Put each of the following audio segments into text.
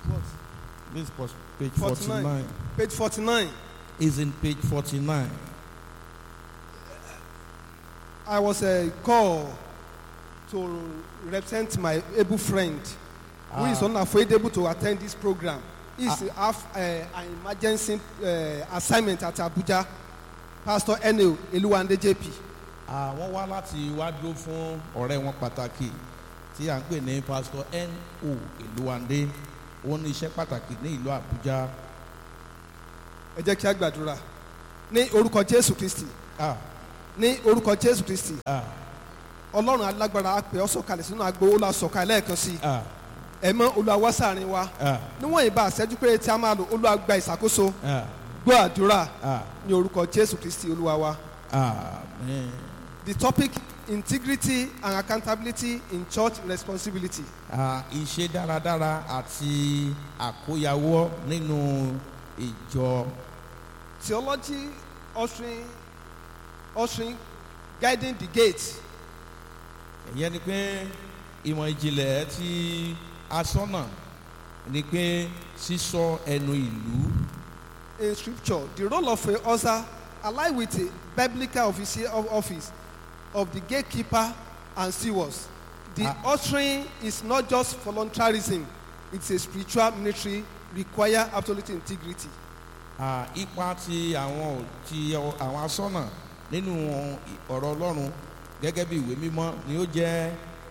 This was page 49. 49. Page 49. Is in page 49. I was uh, called to represent my able friend who is Ah. unavoidable to attend this program. He is have uh, an emergency uh, assignment at Abuja. Pastor Enel Eluwande JP. Àwọn wá láti wá dúró fún ọ̀rẹ́ wọn pàtàkì tí à ń pè ní Pastor N.O. Ìlúwandé. Ó ní iṣẹ́ pàtàkì ní ìlú Àbújá. Ẹ jẹ́ kí a gbàdúrà. Ní orúkọ Jésù Kristi. Ah, Ní orúkọ Jésù Kristi. ah, Ọlọ́run alágbára á pè ọ́ sọ̀kalẹ̀ sínú agbo ó la sọ̀kalẹ̀ lẹ́ẹ̀kan sí i. ah, Ẹ̀mọ́ Olúwa wá sáàrin wa. ah, Níwọ̀n ìbá àṣẹ́jú pé tí a máa lò Olúwa gba ìṣàkóso. ah, Gbọ́ àdúrà ah, ní orúkọ Jésù Kristi Olúwa wa. Amen. The topic integrity and accountability in church responsibility. Ah, Ìṣe dáradára àti àkóyawọ́ nínú ìjọ. Theology ushering ushering guiding the gate. ìyẹn ni pé ìmọ̀ ìjìnlẹ̀ tí asọ́nà ni pé sísọ ẹnu ìlú In scripture, the role of a usher align with the biblical officer of office of the gatekeeper and stewards. The Ah. ushering is not just voluntarism, it's a spiritual ministry require absolute integrity. Ah, ipa ti àwọn ò- ti ọ- àwọn asọ́nà nínú ọ̀rọ̀ ọlọ́run gẹ́gẹ́ bí ìwé mímọ́ ni ó jẹ́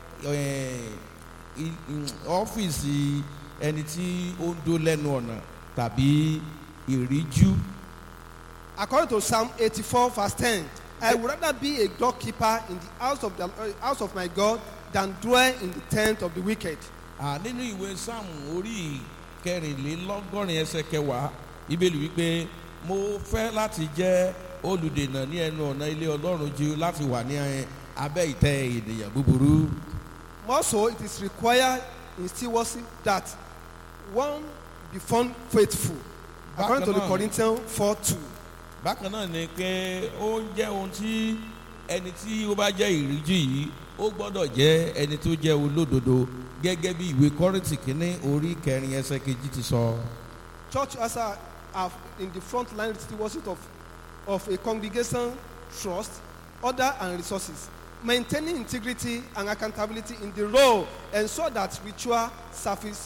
eh, i- i- ọ́fíìsì ẹni tí ó ń dó lẹ́nu ọ̀nà tàbí ìríjú. According to Psalm 84, verse 10, I would rather be a doorkeeper in the house of the uh, house of my God than dwell in the tent of the wicked. Ah, nínú ìwé sáàmù orí kẹrìnlélọ́gọ́rin ẹsẹ̀ kẹwàá ìbéèrè wípé mo fẹ́ láti jẹ́ olùdènà ní ẹnu ọ̀nà ilé ọlọ́run ju láti wà ní eh, abẹ́ ìtẹ́ ènìyàn búburú. More so, it is required in stewardship that one be found faithful. According to the Bákan náà- Corinthians 4 2. bákan náà ni pé ó ń jẹ́ ohun tí ẹni tí ó bá jẹ́ ìríjú yìí ó gbọ́dọ̀ jẹ́ ẹni tó jẹ́ olódodo gẹ́gẹ́ bí ìwé kọ́rìntì kínní orí kẹrin ẹsẹ̀ kejì ti sọ. Church also have in the front line stewardship of, of a congregation trust, order, and resources. Maintaining integrity and accountability in the role ensure that ritual service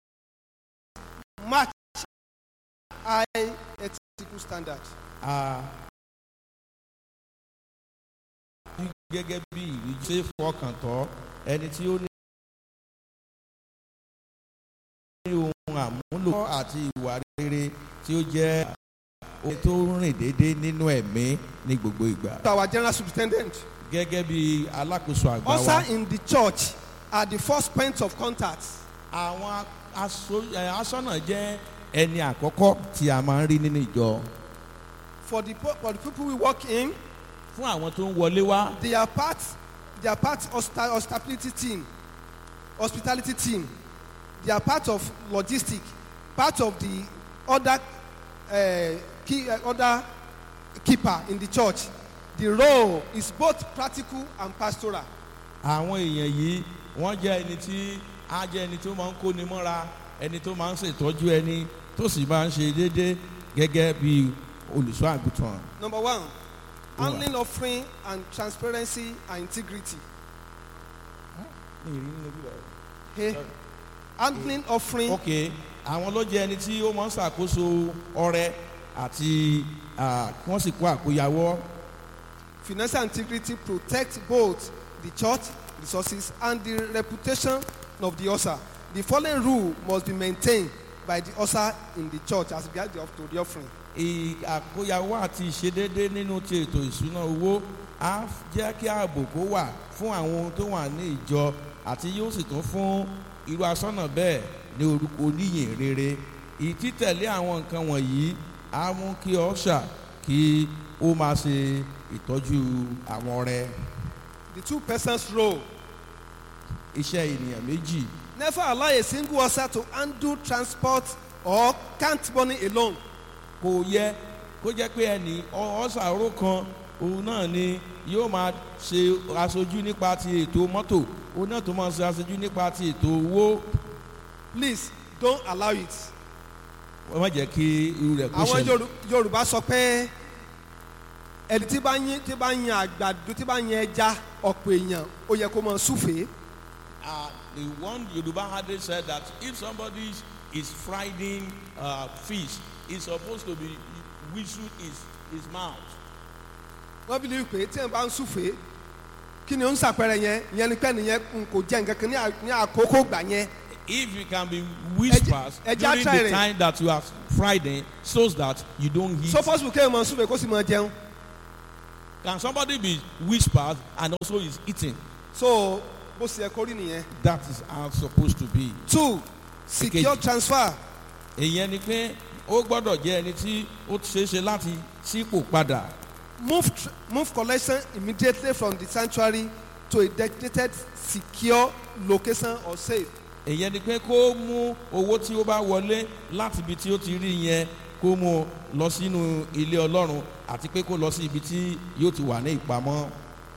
match high ethical standard. a gẹ́gẹ́ bí ìríjú ṣe fọkàn tọ́ ẹni tí ó ní ohun àmúlò àti ìwà rere tí ó jẹ́ ohun tó rìn déédéé nínú ẹ̀mí ní gbogbo ìgbà Our general superintendent. gẹ́gẹ́ bí alákòóso àgbà wa Also in the church are the first points of contact. àwọn aṣọ- ẹ, aṣọ́nà jẹ́ ẹni àkọ́kọ́ tí a máa ń rí nínú ìjọ For the, po- for the people we work in, fún àwọn tó ń wọlé wá they are part, they are part hosta- hospitality team, hospitality team. They are part of logistic, part of the other, uh, key, uh, other keeper in the church. The role is both practical and pastoral. àwọn èèyàn yìí wọ́n jẹ́ ẹni tí á jẹ́ ẹni tó máa ń kóni mọ́ra ẹni tó máa ń ṣètọ́jú ẹni tó sì máa ń ṣe déédéé gẹ́gẹ́ bí olùṣọ́ àgùntàn. Number one, Go on. handling offering and transparency and integrity. Hey, handling offering ok àwọn ló jẹ́ ẹni tí ó máa ń ṣàkóso ọrẹ àti ah, kí wọ́n sì kó àkóyawọ́ financial integrity protect both the church resources and the reputation of the usher. The following rule must be maintained by the usher in the church as regards the, to the offering. ì- àkóyawọ́ àti ìṣedéédé nínú ti ètò ìṣúná owó á jẹ́ kí ààbò kó wà fún àwọn ohun tó wà ní ìjọ àti yóò sì tún fún irú asọ́nà bẹ́ẹ̀ ní orúkọ oníyìn rere ìtítẹ̀lé àwọn nǹkan wọ̀nyí á mú kí ọ̀ṣà kí ó máa ṣe ìtọ́jú àwọn ọrẹ The two persons role. iṣẹ́ ènìyàn méjì Never allow a single usher to handle transport or count money alone. kò yẹ kó jẹ́ pé ẹnì ọ- ọ̀sà oró kan òun náà ni yóò máa ṣe aṣojú nípa ti ètò mọ́tò òun náà tó máa ṣe aṣojú nípa ti ètò owó Please don't allow it. wọ́n má jẹ́ kí irú rẹ̀ kó àwọn ṣẹlẹ̀ Yoru- yorùbá sọ pé ẹni tí bá yín tí bá yín àgbàdo tí bá yín ẹja ọ̀pọ̀ èèyàn ó yẹ kó máa súfèé Uh, the one Yoruba adage said that if somebody is, is frying uh, fish, it's supposed to be whistle his, his mouth. wọ́n bí ní pé tí wọ́n bá ń súfèé kí ni ó ń sàpẹrẹ yẹn ìyẹn ni pé nìyẹn n kò jẹ́ nǹkan kan ní à- ní àkókò gbà yẹn If you can be whispers Ẹja- ẹja during try the rẹ̀. time that you are Friday, so that you don't eat. so possible kéèyàn máa súfèé kó sì máa jẹun can somebody be whispers and also is eating? so bó ṣe yẹ kó rí nìyẹn. That is how it's supposed to be. two secure Èkejì. transfer Èyàn ni pé ó gbọ́dọ̀ jẹ́ ẹni tí ó ṣeé ṣe láti sípò padà. move tr- move collection immediately from the sanctuary to a designated secure location or safe. èyàn ni pé kó mú owó tí ó bá wọlé láti ibi tí ó ti rí yẹn kó mú lọ sínú ilé ọlọ́run àti pé kó lọ sí ibi tí yóò ti wà ní ìpamọ́.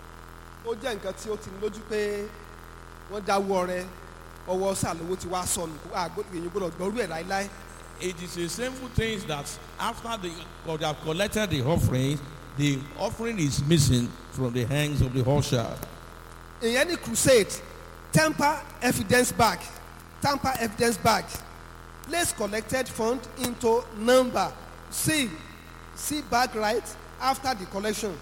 ó jẹ́ nǹkan tí ó ti ní lójú pé wọ́n dáwọ́ rẹ ọwọ́ sàlówó ti wá sọnù kó àgbò èyí gbọ́dọ̀ gbọ́rú ẹ̀ láíláí. it is a shameful thing that after they, or they have collected the offering the offering is missing from the hands of the usher. ìyẹn ní crusade temper evidence bag tamper evidence bag place collected fund into number seal seal bag right after the collection.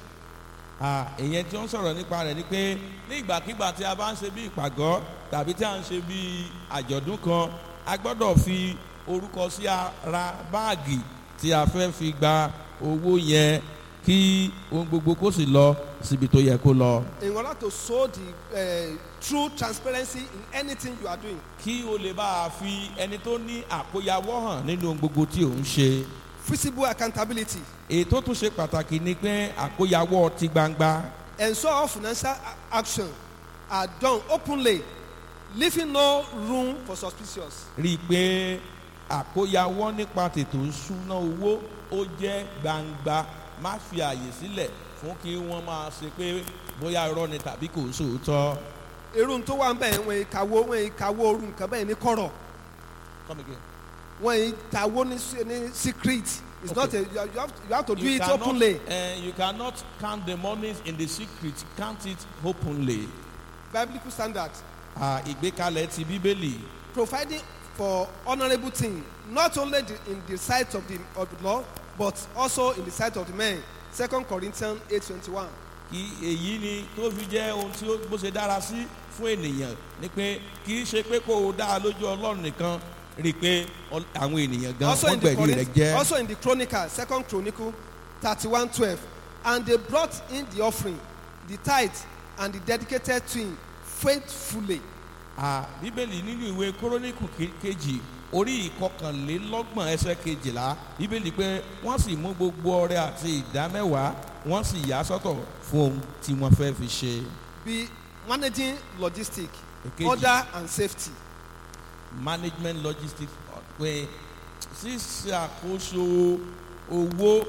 Ah, èyàn tí ó ń sọ̀rọ̀ nípa rẹ̀ ni pé ní ìgbàkigbà tí a bá ń ṣe bí ìpàgọ́ tàbí tí a ń ṣe bí àjọ̀dún kan a gbọ́dọ̀ fi orúkọ sí ara báàgì tí a fẹ́ fi gba owó yẹn kí ohun gbogbo kó sì lọ síbi tó yẹ kó lọ. in order to show the uh, true transparency in anything you are doing. kí o lè bá a fi ẹni tó ní àkóyawọ́ hàn nínú ohun gbogbo tí ò ń ṣe. visible accountability èyí tó tún ṣe pàtàkì ni pé àkóyawọ́ ti gbangba. ensure all financial a- action are done openly leaving no room for suspicious. rí i pé àkóyawọ́ nípa tètò ìṣúná owó ó jẹ́ gbangba má fi àyè sílẹ̀ fún kí wọ́n máa ṣe pé bóyá irọ́ ni tàbí kò sóòótọ́. irú tó wà ń bẹ̀ wọ́n ìkàwó wọ́n ìkàwó orú nǹkan bẹ́ẹ̀ ní kọ̀rọ̀ Come again. wọ́n ìkàwó ní se- ní secret it's Okay. not a you have, you have you have to do You it cannot, openly eh, you cannot count the monies in the secret count it openly. biblical standard Ah, ìgbékalẹ̀ ti bíbélì providing for honourable thing not only the, in the sight of the of the law but also in the sight of the men second corinthians eight twenty-one. kí èyí ni tó fi jẹ́ ohun tí ó bó ṣe dára sí fún ènìyàn ni pé kì í ṣe pé kó o dá a lójú ọlọ́run nìkan rí i pé ọl- àwọn ènìyàn gan also wọ́n in the gbẹ̀rí rẹ̀ Corinth, jẹ́. also in the chronicle second chronicle thirty-one twelve and they brought in the offering the tithe and the dedicated twin faithfully Ah, bíbélì nínú ìwé kórónìkù ke- kejì orí ìkọkànlélọ́gbọ̀n ẹsẹ̀ kejìlá bíbélì pé wọ́n sì mú gbogbo ọrẹ àti ìdámẹ́wàá wọ́n sì yà á sọ́tọ̀ fún ohun tí wọ́n fẹ́ fi ṣe. be managing logistic Èkejì. order and safety management logistics pé ṣíṣe àkóso owó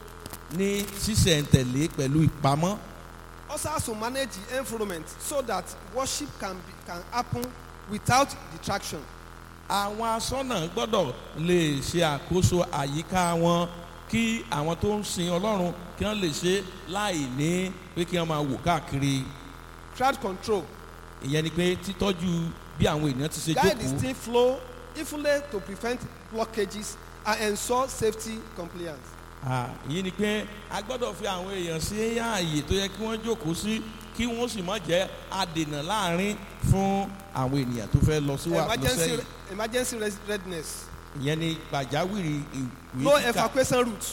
ní ṣísẹ̀ntẹ̀lé pẹ̀lú ìpamọ́ also has to manage the environment so that worship can be can happen without detraction àwọn asọ́nà gbọ́dọ̀ lè ṣe àkóso àyíká wọn kí àwọn tó ń sin ọlọ́run kí wọ́n lè ṣe láì ní pé kí wọ́n máa wò káàkiri crowd control ìyẹn ni pé títọ́jú bí àwọn ènìyàn ti ṣe guide the jókòó steam flow evenly to prevent blockages and ensure safety compliance Ah, ìyẹn ni pé a gbọ́dọ̀ fi àwọn èèyàn sí ààyè tó yẹ kí wọ́n jókòó sí kí wọ́n sì má jẹ́ adènà láàrin fún àwọn ènìyàn tó fẹ́ lọ síwájú lọ emergency sẹ́yìn emergency res- readiness ìyẹn ni pàjáwìrì ìwé no kíkà evacuation route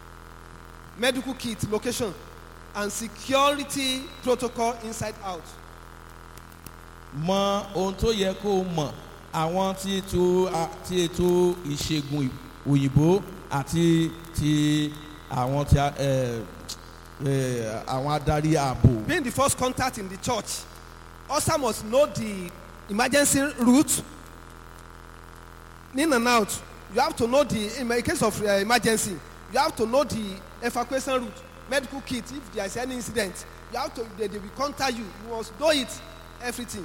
medical kit location and security protocol inside out mọ ohun tó yẹ kó o mọ̀ àwọn tí ètò a- tí ètò ìṣègùn òyìnbó àti ti àwọn tí a- ẹ, ẹ, àwọn adarí ààbò being the first contact in the church also must know the emergency route in and out you have to know the in case of uh, emergency you have to know the evacuation route medical kit if there is any incident you have to they, they will contact you you must know it everything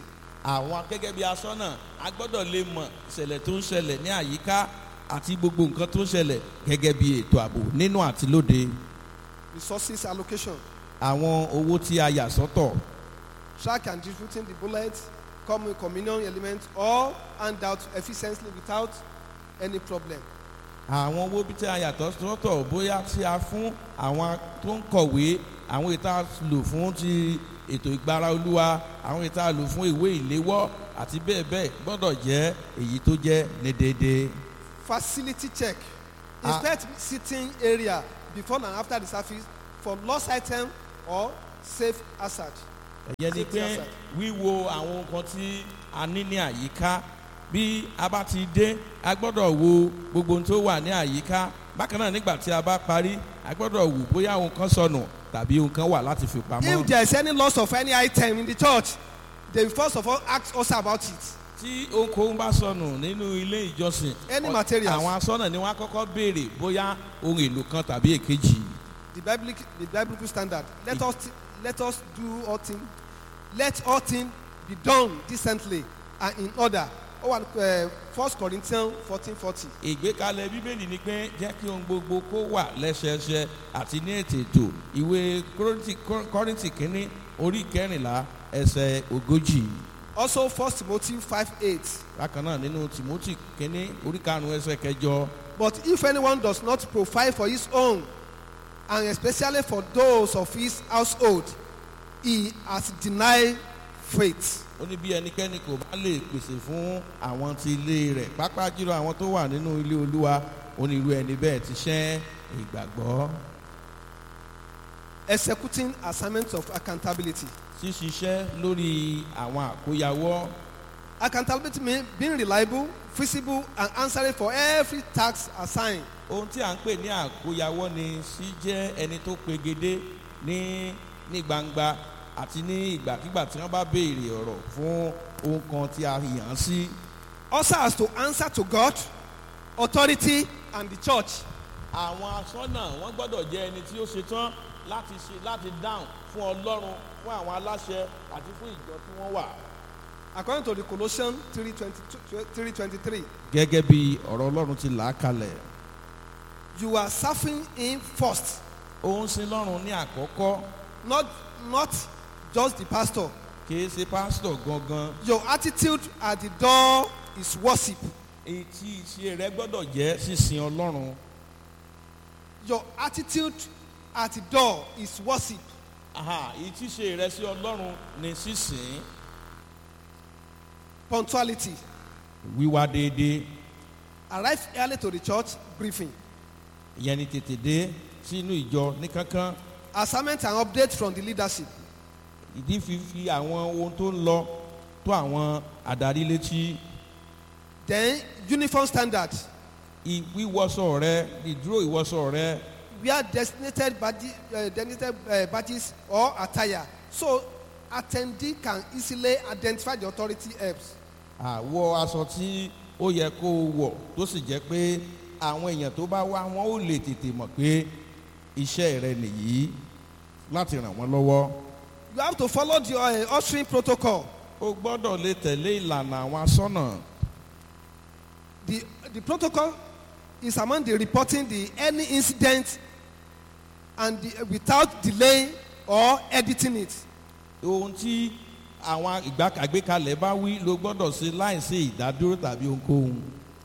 àwọn gẹ́gẹ́ bí aṣọ́nà a gbọ́dọ̀ lè mọ̀ ìṣẹ̀lẹ̀ tó ń ṣẹlẹ̀ ní àyíká àti gbogbo nǹkan tó ń ṣẹlẹ̀ gẹ́gẹ́ bí ètò ààbò nínú àti lóde resources allocation, àwọn owó tí a yà sọ́tọ̀ track and distributing the bullets, come with communion elements, or hand out efficiently without any problem. àwọn owó bí tí a yàtọ̀ sọ́tọ̀ bóyá tí a fún àwọn tó ń kọ̀wé àwọn ìta lò fún ti ètò ìgbára olúwa àwọn ìta lò fún ìwé ìléwọ́ àti bẹ́ẹ̀ bẹ́ẹ̀ gbọ́dọ̀ jẹ́ èyí tó jẹ́ ní déédéé. Facility check. Ah. Inspect sitting area before and after the service for lost item or safe hazard. ẹ̀yẹ́ ni Safety pé hazard. wíwo àwọn nǹkan tí a ní ní àyíká bí a bá ti dé a gbọ́dọ̀ wo gbogbo ohun tó wà ní àyíká bákan náà nígbà tí a bá parí a gbọ́dọ̀ wò bóyá ohun kan sọnù tàbí ohun kan wà láti fi pamọ́. If there is any loss of any item in the church, they will first of all ask us about it. tí ohunkóhun bá sọnù nínú ilé ìjọsìn Any ọ- materials. àwọn asọ́nà ni wọ́n á kọ́kọ́ béèrè bóyá ohun èlò kan tàbí èkejì The biblical, the biblical standard. Let us let us do all things. Let all things be done decently and in order. Oh, and, uh, First Corinthians fourteen forty. ìgbékalẹ̀ bíbélì ni pé jẹ́ kí ohun gbogbo kó wà lẹ́sẹẹsẹ àti ní ètò ètò ìwé Kọ́ríńtì- Kọ́- kọ́ríńtì kínní orí kẹrìnlá ẹsẹ̀ ogójì Also First Timothy five eight. bákan náà nínú Tímótì kínní orí karùn-ún ẹsẹ̀ kẹjọ But if anyone does not provide for his own, and especially for those of his household, he has denied faith. ó ní bí ẹnikẹ́ni kò bá lè pèsè fún àwọn ti ilé rẹ̀ pápá jùlọ àwọn tó wà nínú ilé olúwa ó ní irú ẹni bẹ́ẹ̀ ti ṣẹ́ ìgbàgbọ́ Executing assignments of accountability. ṣíṣiṣẹ́ lórí àwọn àkóyawọ́ Accountability means being reliable, feasible, and answering for every task assigned. ohun tí à ń pè ní àkóyawọ́ ni sí jẹ́ ẹni tó pegedé ní ní gbangba àti ní ìgbàkigbà tí wọ́n bá béèrè ọ̀rọ̀ fún ohun kan tí a yàn án sí Also has to answer to God, authority, and the church. àwọn aṣọ́nà wọ́n gbọ́dọ̀ jẹ́ ẹni tí ó ṣetán láti ṣe láti dáhùn fún ọlọ́run fún àwọn aláṣẹ àti fún ìjọ tí wọ́n wà. According to the Colossians 3.23, gẹ́gẹ́ bí ọ̀rọ̀ ọlọ́run ti là á kalẹ̀ you are serving him first, ó ń sin lọ́run ní àkọ́kọ́ not, not just the pastor. kìí ṣe pásítọ̀ gangan Your attitude at the door is worship. èyí tí ìṣe rẹ gbọ́dọ̀ jẹ́ sísin ọlọ́run Your attitude at the door is worship. Aha, èyí tí ìṣe rẹ sí ọlọ́run ni sísìn Punctuality. wíwá déédéé Arrive early to the church briefing. ìyẹn ni tètè dé sínú ìjọ ní kankan Assignment and update from the leadership. ìdí fífi àwọn ohun tó ń lọ tó àwọn adarí létí Then uniform standard. ìwíwọṣọ rẹ ìdúró ìwọṣọ rẹ Wear designated badges, uh, designated uh, badges or attire. So attendee can easily identify the authority helps. àwọ aṣọ tí ó yẹ kó o wọ̀ tó sì jẹ́ pé àwọn èèyàn tó bá wá wọn ó lè tètè mọ̀ pé iṣẹ́ rẹ nìyí láti ràn wọ́n lọ́wọ́ You have to follow the uh, ushering protocol. o gbọ́dọ̀ lè tẹ̀lé ìlànà àwọn aṣọ́nà The, the protocol is among the reporting the any incident and the, without delay or editing it. ohun tí àwọn ìgbà àgbékalẹ̀ bá wí ló gbọ́dọ̀ ṣe láìsí ìdádúró tàbí ohunkóhun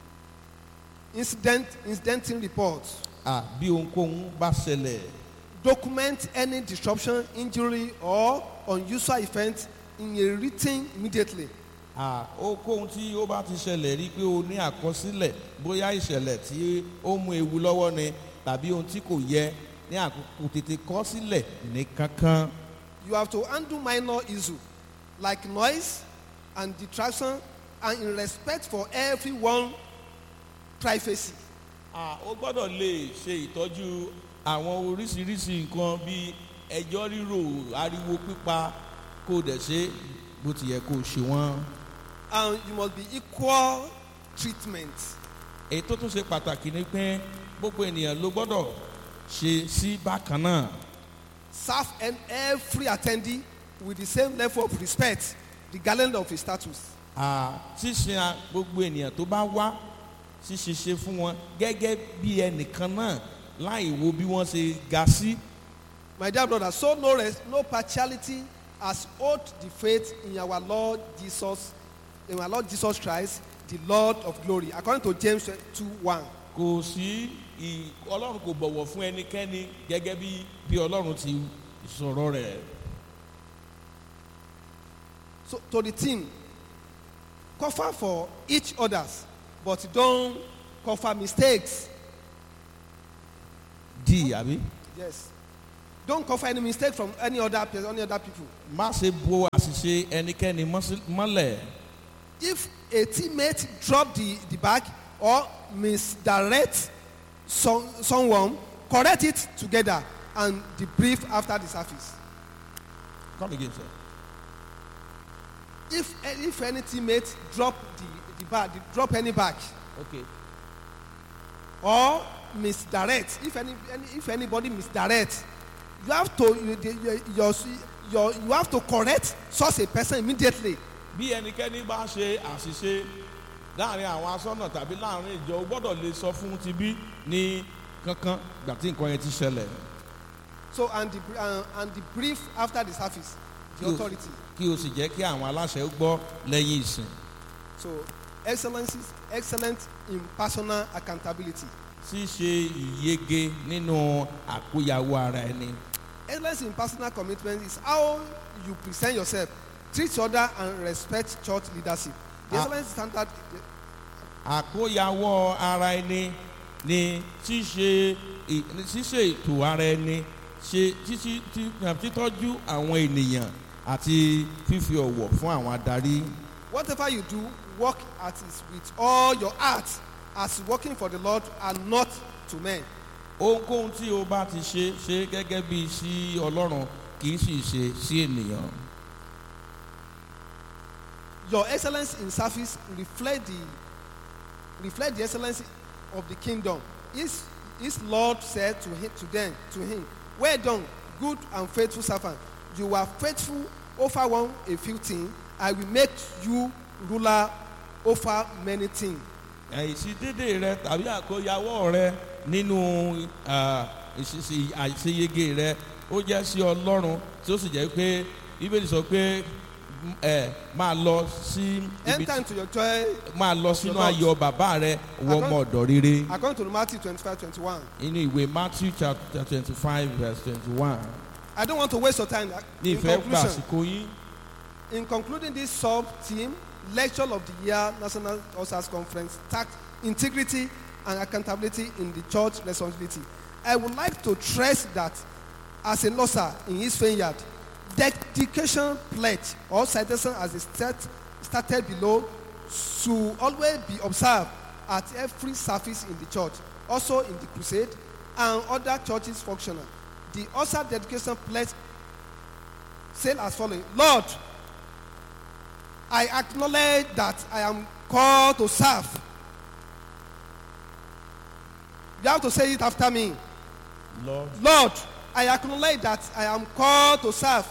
Incident incidenting reports. à bí ohunkóhun bá ṣẹlẹ̀ Document any disruption, injury, or unusual event in a written immediately. à ohunkóhun tí ó bá ti ṣẹlẹ̀ rí pé o ní àkọsílẹ̀ bóyá ìṣẹ̀lẹ̀ tí ó mú ewu lọ́wọ́ ni tàbí ohun tí kò yẹ ní àkókò tètè kọ sílẹ̀ ní kankan You have to handle minor issue like noise and detraction and in respect for everyone privacy. à ó gbọ́dọ̀ lè ṣe ìtọ́jú àwọn oríṣiríṣi nǹkan bíi ẹjọ́ rírò ariwo pípa kó o dẹ̀ ṣe bó ti yẹ kó o ṣe wọ́n. And you must be equal treatment. èyí tó tún ṣe pàtàkì ni pé gbogbo ènìyàn ló gbọ́dọ̀ ṣe sí bákan náà Serve and every attendee with the same level of respect regardless of his status. à ṣíṣe a- gbogbo ènìyàn tó bá wá ṣíṣe ṣe fún wọn gẹ́gẹ́ bí ẹnìkan náà láì wo bí wọ́n ṣe ga sí My dear brother, so no res- no partiality as hold the faith in our Lord Jesus, in our Lord Jesus Christ, the Lord of glory, according to James 2 1. kò sí ì- ọlọ́run kò bọ̀wọ̀ fún ẹnikẹ́ni gẹ́gẹ́ bí bí ọlọ́run ti sọ̀rọ̀ rẹ̀ So to the team, cover for each others, but don't cover mistakes. di àbí Yes. Don't cover any mistake from any other person, any other people. má ṣe bo àṣìṣe ẹnikẹ́ni mọ́sí- mọ́lẹ̀ If a teammate drop the, the bag or misdirect some, someone, correct it together and debrief after the service. come again sir. If, if any teammate drop the, the bag, drop any bag okay or misdirect, if, any, any, if anybody misdirect, you have to, you, you, your, your, you have to correct such a person immediately. bí ẹnikẹ́ni bá ṣe àṣìṣe láàrin àwọn asọ́nà tàbí láàrin ìjọ o gbọ́dọ̀ lè sọ fún ti bí ní kankan gbà tí nǹkan yẹn ti ṣẹlẹ̀ So, and the, uh, and the brief after the service, the Yes. authority. kí o sì jẹ́ kí àwọn aláṣẹ gbọ́ lẹ́yìn ìsìn So, excellencies, excellent in personal accountability. ṣíṣe ìyege nínú àkóyawó ara ẹni Excellence in personal commitment is how you present yourself, treat other, and respect church leadership. The Ah. excellence standard. àkóyawó ara ẹni ni ṣíṣe ì- ní ṣíṣe ètò ara ẹni ṣe títí tí- títọ́jú àwọn ènìyàn àti fífi ọ̀wọ̀ fún àwọn adarí. Whatever you do, work at it with all your heart, as working for the Lord and not to men. ohunkóhun tí o bá ti ṣe ṣe gẹ́gẹ́ bí sí ọlọ́run kì í sì ṣe sí ènìyàn. Your excellence in service reflect the reflect the excellence of the kingdom. His, his Lord said to him, to them, to him, Well done, good and faithful servant. You are faithful over one a few things. I will make you ruler over many things. ìṣídédé rẹ tàbí àkóyawọ́ rẹ nínú ah, ìṣiṣi àṣeyege rẹ ó jẹ́ sí ọlọ́run tí ó sì jẹ́ pé bíbélì sọ pé mm, ẹ máa lọ sí ibi Enter into your joy máa lọ sínú Your Lord. ayọ̀ bàbá rẹ wọ ọmọ ọ̀dọ̀ rere according to Matthew 25 21. inú ìwé matthew chapter twenty five verse twenty one I don't want to waste your time. ní In ìfẹ́ gbà conclusion, àsìkò yín In concluding this sub team, lecture of the year National Officers Conference, tax integrity and accountability in the church responsibility. I would like to stress that as a losser in his vineyard, dedication pledge or citation as the stat, started below should always be observed at every service in the church, also in the crusade and other churches functional. The also dedication pledge said as following Lord, I acknowledge that I am called to serve. You have to say it after me. lord Lord, I acknowledge that I am called to serve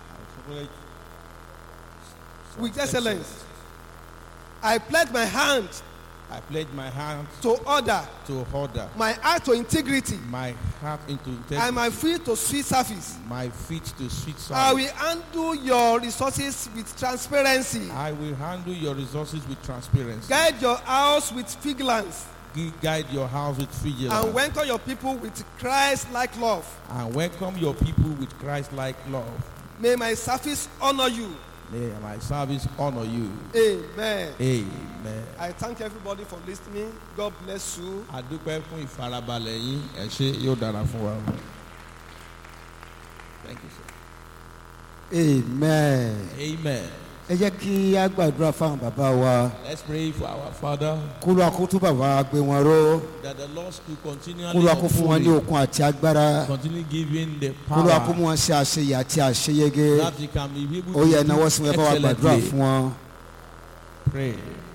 with excellence. I pledge my hand I pledge my hand to order, to order my heart to integrity, my heart into and integrity my feet to sweet service. my feet to sweet I sound. will handle your resources with transparency. I will handle your resources with transparency. Guide your house with vigilance. Gui- Guide your house with vigilance. and welcome your people with Christ-like love. and welcome your people with Christ-like love. May my service honor you. May my service honor you. Amen. Amen. I thank everybody for listening. God bless you. A dúpẹ́ fún ìfarabalẹ̀ yín. Ẹ ṣé yóò dára fún wa. Thank you sir. amen Amen. ẹ jẹ́ kí a gbàdúrà fáwọn bàbá wa Let's pray for our Father kó ló akótó bàbá wa gbé wọn ró that the Lord will continually kó ló akó fún wọn ní uphold okun àti agbára you, continue giving the kó ló akó power mú wọn ṣe àṣeyẹ àti àṣeyege that he can be able ó yẹ to náwó do sí wọn ẹ bá wa gbàdúrà excellently. fún wọn. Pray.